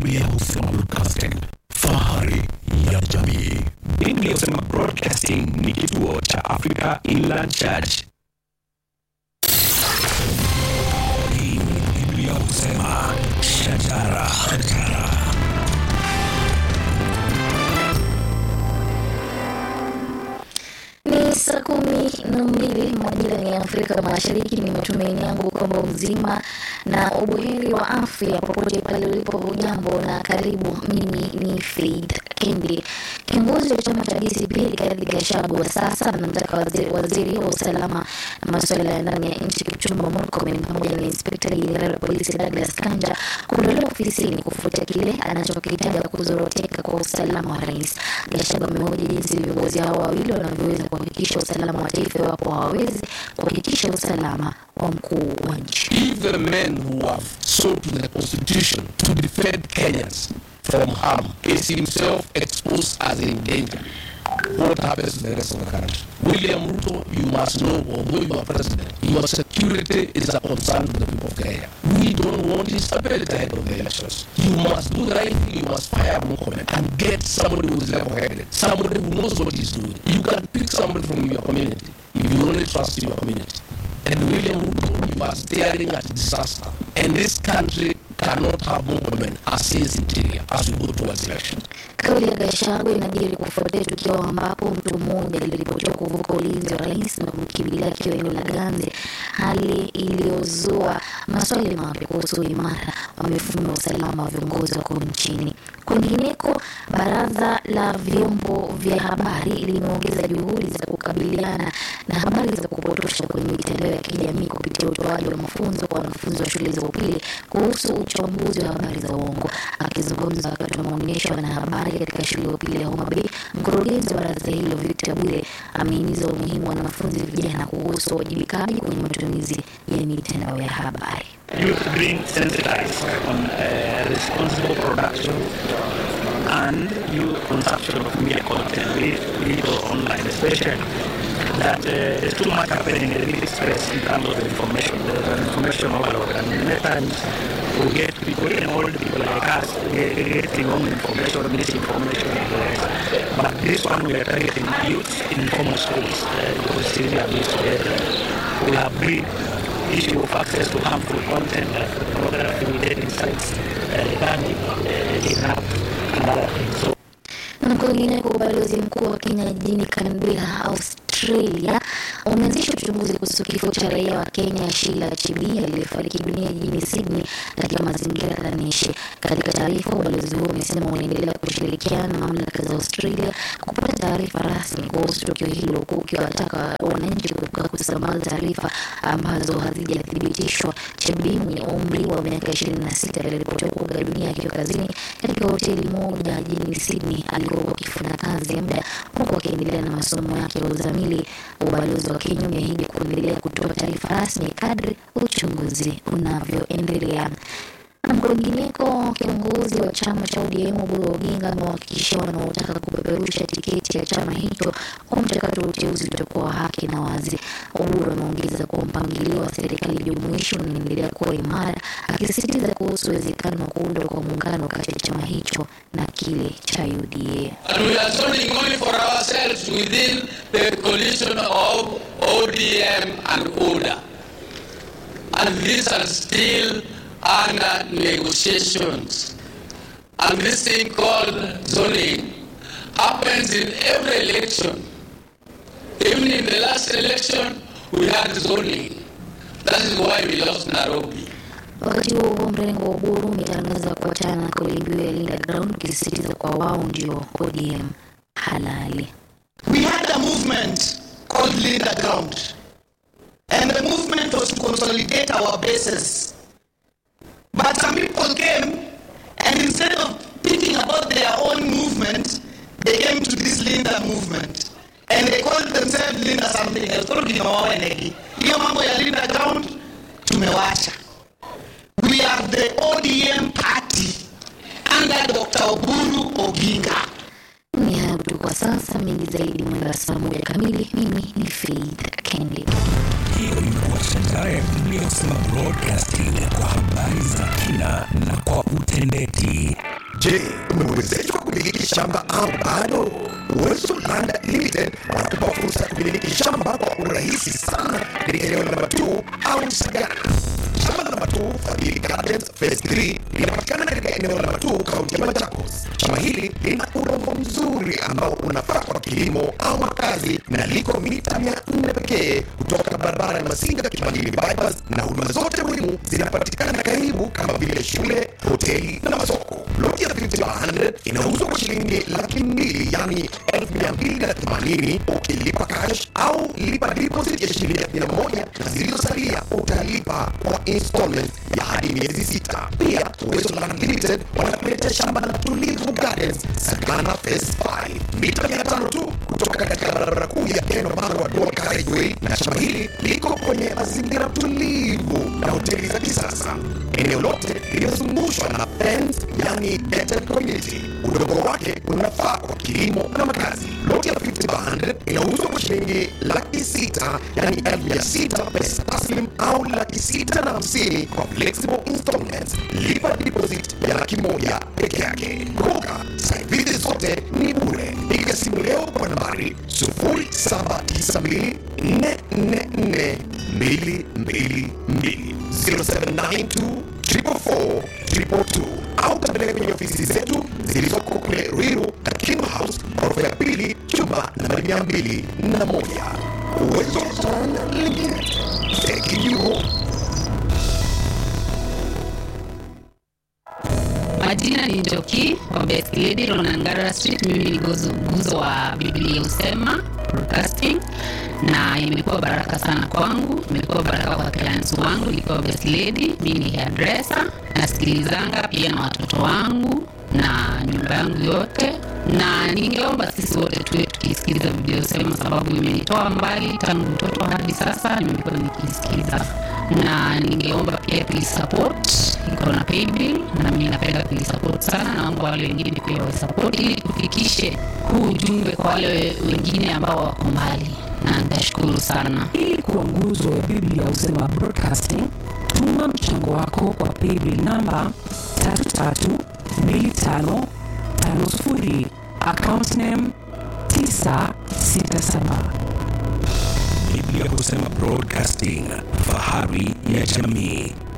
Biblia husema broadcasting, fahari ya jamii. Biblia husema Broadcasting ni kituo cha Africa Inland Church. Hii ni Biblia husema shajara, shajara. Ni saa kumi na mbili majira ya Afrika Mashariki. Ni matumaini yangu kwamba mzima na ubuheri wa afya popote pale ulipo. Hujambo na karibu. Mimi ni Faith Kendi. Kiongozi wa chama cha DCP Rigathi Gachagua sasa anamtaka waziri, waziri wa usalama na masuala ya ndani ya nchi Kipchumba Murkomen pamoja na inspekta jenerali wa polisi Douglas Kanja kuondolewa ofisini kufuatia kile anachokitaja kuzoroteka kwa usalama wa rais. Gachagua amehoji jinsi viongozi hao wawili wanavyoweza kuhakikisha usalama wa taifa iwapo hawawezi kuhakikisha usalama wa mkuu wa nchi. If the men who have sold to the constitution to defend Kenyans from harm is himself exposed as in danger, what happens to the rest of the country? William Ruto, you must know, although you are president, your security is a concern to the people of Kenya. We don't want instability ahead of the elections. You must do the right thing, you must fire Mukome and get somebody who is level-headed, somebody who knows what he's doing. You can pick somebody from your community if you only trust your community. And William Ruto, you are staring at disaster. And this country cannot have more women as his interior as we go towards election. Kauli ya Gachagua inajiri kufuatia tukio ambapo mtu mmoja aliripotiwa kuvuka ulinzi wa rais na kumkimbilia akiwa eneo la Ganze, hali iliyozua maswali mapya kuhusu uimara wa mifumo ya usalama wa viongozi wakuu nchini. Kwingineko, baraza la vyombo vya habari limeongeza juhudi za kukabiliana na habari za kupotosha kwenye mitandao ya kijamii kupitia utoaji wa mafunzo kwa wanafunzi wa shule za upili kuhusu uchambuzi wa habari za uongo. Akizungumza wakati wa maonyesho ya wanahabari katika shule ya upili ya Homa Bay, mkurugenzi wa baraza hilo Victor Bwire amehimiza umuhimu wa wanafunzi vijana kuhusu uwajibikaji kwenye matumizi ya mitandao ya habari. youth being sensitized on uh, responsible production and youth consumption of media content, be it digital or online, especially that uh, there's too much happening in the media space in terms of information. There's an information overload, and many times we get people, even old people like us, get- getting wrong information, misinformation, and the rest. But this one we are targeting youth in formal schools uh, because it's really abuse together. We have been issue of access to harmful content like pornography, dating sites, uh, gambling, uh, kidnap, and other things. So Na kwingineko, ubalozi mkuu wa Kenya jijini Canberra, Australia umeanzisha uchunguzi kuhusu kifo cha raia wa Kenya Sheila Chibi aliyefariki dunia jijini Sydney katika mazingira tanishi. Katika taarifa, ubalozi huo umesema unaendelea kushirikiana na mamlaka za Australia kupata taarifa rasmi kuhusu tukio hilo, huku ukiwataka wananchi kuepuka kusambaza taarifa ambazo hazijathibitishwa. Chibi mwenye umri wa miaka 26 aliripotiwa kuaga dunia akiwa kazini katika hoteli moja jijini Sydney alikokuwa akifanya kazi ya muda huku akiendelea na masomo yake ya uzamili. Ubalozi wa Kenya umeahidi kuendelea kutoa taarifa rasmi kadri uchunguzi unavyoendelea. Na kwingineko, kiongozi wa chama cha ODM Oburu Oginga amewahakikishia wanaotaka kupeperusha tiketi ya chama hicho kwa mchakato wa uteuzi utakuwa wa haki na wazi. Oburu ameongeza kuwa mpangilio wa serikali jumuishi unaendelea kuwa imara, akisisitiza kuhusu uwezekano wa kuundwa kwa muungano kati ya chama hicho na kile cha UDA. And we are zoning only for ourselves within the coalition of ODM and ODA. And these are still under negotiations. And this thing called zoning happens in every election. Even in the last election, we had zoning. That is why we lost Nairobi. Wakati huo huo, mrengo wa Uburu umetangaza kuachana na kauli mbiu ya Linda Ground, ukisisitiza kwa wao ndio ODM halali. We had a movement called Linda Ground. And the movement was to consolidate our bases. But some people came and instead of thinking about their own movement, they came to this Linda movement. And they called themselves Linda something else. Turudi na wao enegi. Hiyo mambo ya Linda Ground tumewacha. We are the ODM party under Dr. Oburu Oginga. Ni hayo tu kwa sasa, mengi zaidi mwendo wa saa moja kamili. Mimi ni Faith Kendi. Hiyo imekuwa shajara ya Biblia husema broadcasting kwa habari za kina na kwa utendeti. Je, umewezeshwa kumiliki shamba au bado? Uwezo Land Limited wanakupa fursa ya kumiliki shamba kwa urahisi sana katika eneo namba 2 au Sagana. Shamba namba 2 Fadhili Gardens Phase 3 linapatikana katika eneo namba 2 kaunti ya Machakos. Shamba hili lina udongo mzuri ambao unafaa kwa kilimo au makazi na liko mita 400 pekee kutoka barabara ya Masinga Kimangili bypass, na huduma zote muhimu zinapatikana karibu kama vile shule, hoteli na masoko. Loti ya 50 inauzwa kwa shilingi laki mbili yani elfu mia mbili na themanini ukilipa cash au lipa deposit ya shilingi elfu mia moja na zilizosalia utalipa kwa installment ya hadi miezi sita. Pia Uwezo Land Limited wanakuletea shamba la Tulivu Gardens Sagana Phase 5 mita mia tano tu kutoka katika barabara kuu ya Keno Marwa Dual Carriageway, na shamba hili liko kwenye mazingira tulivu na hoteli za kisasa. Eneo lote limezungushwa na fence, yani gated community. Udongo wake unafaa kwa kilimo na makazi. Loti ya 50 100 inauzwa kwa shilingi laki sita yani elfu mia sita pesa taslim au laki sita na hamsini kwa flexible installments. Lipa deposit ya laki moja peke yake. Kumbuka site visit zote ni bure. Piga simu leo kwa nambari 0792 444 222 0792 444 222 au tembelea kwenye ofisi zetu zilizoko kule Ruiru na King House ghorofa ya pili chumba nambari mia mbili na moja. Uwezo Land Limited, taking you home. Majina ni Njoki wa Best Lady Ronangara Street. Mimi ni gozo- nguzo wa Biblia Usema Broadcasting, na imekuwa baraka sana kwangu, imekuwa baraka kwa clients wangu nikiwa Best Lady. Mimi ni hairdresser, nasikilizanga pia na watoto wangu na nyumba yangu yote, na ningeomba sisi wote tuwe tukisikiliza Biblia Usema sababu imenitoa mbali tangu mtoto hadi sasa, nimekuwa nikisikiliza na ningeomba pia tuisupport, iko na paybill na mimi napenda kuisupport sana, naomba wale wengine pia waisupport ili tufikishe huu ujumbe kwa wale wengine ambao wako mbali, na nitashukuru sana. ili kuwa nguzo ya biblia usema broadcasting tuma mchango wako kwa paybill namba 332550 account name 967 Biblia husema Broadcasting, fahari ya jamii.